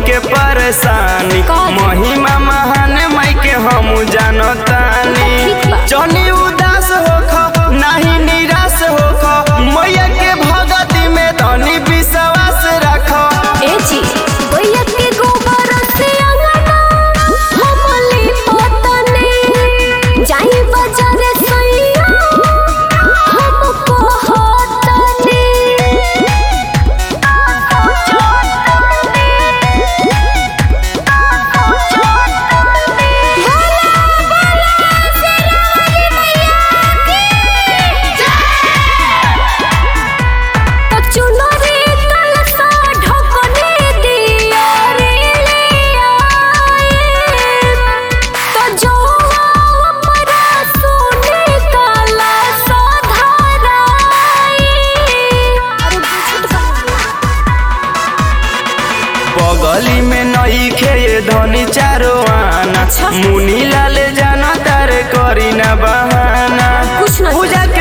के परेशानी काहे? महिमा महान माई के हम जानतानी ठीक बा। जनी उदास होख नाही निराश होख मैया के भगती में तनी विश्वास रख ए जी भैया के गोबर से अंगना हमली पोतने जाई बाजार सैया हमको होतने चुनरी कलसा ढकने दिया रे लिया तो जो अपरा सोने काला साधाराई अरे बगली में नई खे धनी चारो आना अच्छा। मुनी लाल जाना तारे करी ना बहाना कुछ ना पूजा के